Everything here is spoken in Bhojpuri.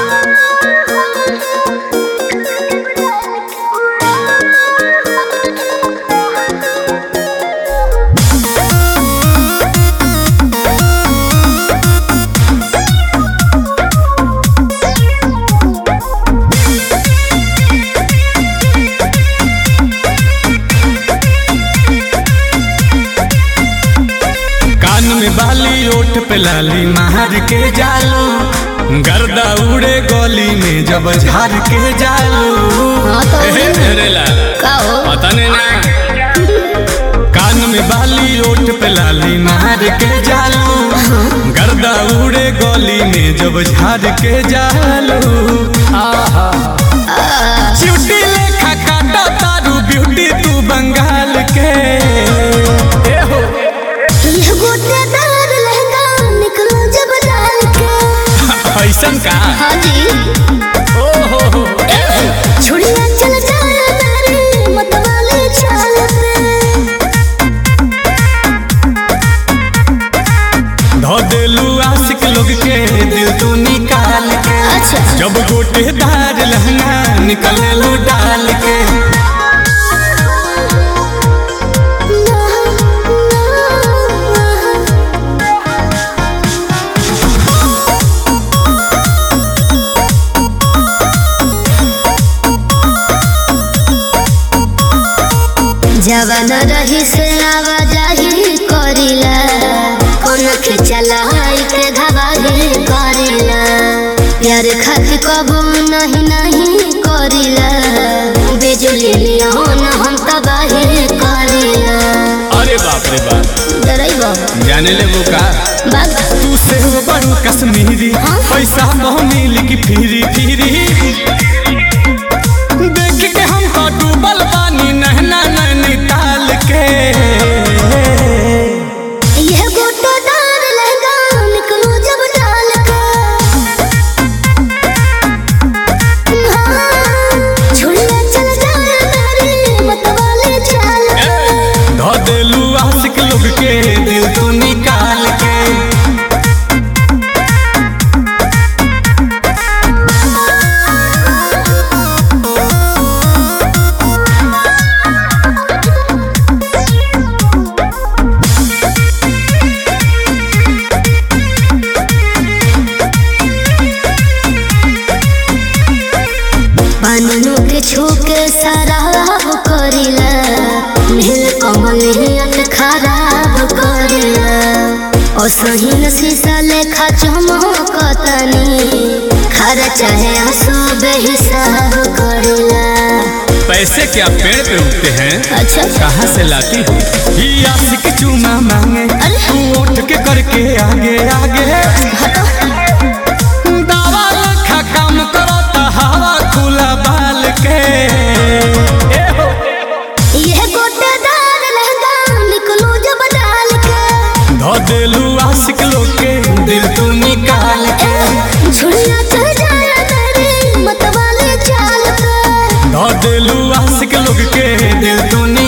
कान में बाली ओठ पे लाली मार के जालू गर्दा उड़े गली में जब झार के जालू हाँ तो एहे मेरे लाल का हो पता नहीं ना कान में बाली ओठ पे लाली मार के जालू गर्दा उड़े गली में जब झार के जालू आहा चिउटी लेखा काटा तारू ब्यूटी तू बंगाल के ए हो ये गोटेदार लहंगा निकलो जब डाल के ऐसन का हाँ जी ओ हो हो छुड़िया चल जाए मेरी मतवाले चाल पे धो देलू आशिक लोग के दिल तू निकाल के अच्छा जब गोटेदार लहंगा निकलेलू डाल के जवन रही से आवाजाही करिला कोन के चलाई के धवाही करिला प्यार खातिर कबो नहीं नहीं करिला बिजली लियोन हम तबाही करिला अरे बाप रे बाप डरैबो जाने ले वो का बाग तू से बड़ू कश्मीरी हाँ? पैसा बहुनी लिखी फिरी फिरी देख के हम तो डूबल पानी नहना नैनीताल के यह गोटेदार लहंगा निकलो जब डाल के हाँ, झुलिया चल जाए मेरी मतवाले चाल पे धो देलू आशिक लोग के दिल तू निकाल के पानू के छूके शराब करिला नील कमल हियत खराब करिला ओ सहीन शीशा लेखा चमकतनी खरा चाहे आंसू बेहिसाब करिला पैसे क्या पेड़ पे उगते हैं अच्छा कहाँ से लाती हो ये आशिक चूमा मांगे अरे। तू उठ के करके आगे आगे हटो दावा लखा काम करो तो हवा खुला बाल के ए हो यह गोटेदार लहंगा निकलो जब डाल के धो देलू आशिक लोग के दिल तू निकाल के झुलिया चल जाए मेरी मतवाले चाल पे धो देलू आशिक लोग के दिल तू निकाल